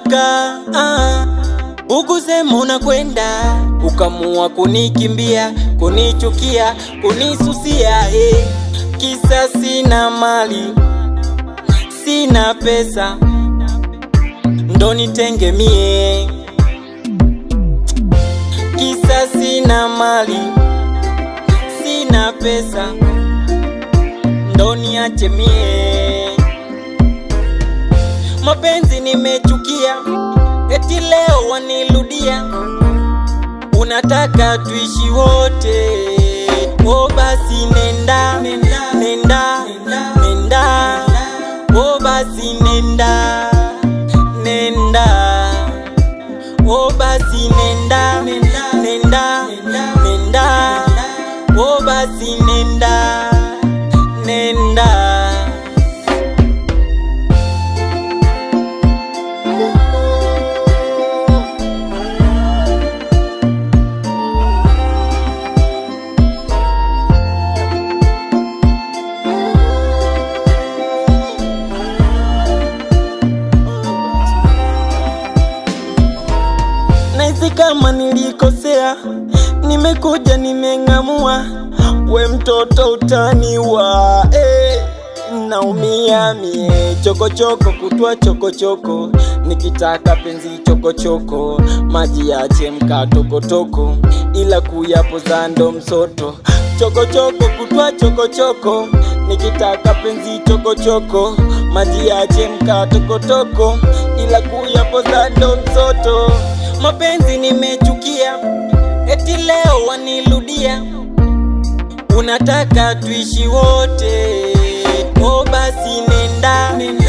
ulivyoondoka ah, ukusema unakwenda, ukamua kunikimbia, kunichukia, kunisusia eh. Kisa sina mali, sina pesa, ndo nitenge mie. Kisa sina mali, sina pesa, ndo niache mie. Mapenzi nimechukia, eti leo waniludia, unataka tuishi wote. O basi nenda, nenda, nenda, nenda. O basi nenda, nenda. O basi nenda, nenda, nenda. O basi nenda, nenda. Nahisi kama nilikosea, nimekuja nimeng'amua, we mtoto utaniwa eh, naumia mie chokochoko kutwa chokochoko, nikitaka penzi chokochoko, maji yachemka tokotoko, ila kuyapoza ndo msoto chokochoko kutwa chokochoko, nikitaka penzi chokochoko, maji yachemka tokotoko, ila kuyapoza ndo msoto mapenzi nimechukia, eti leo waniludia, unataka tuishi wote. O basi nenda,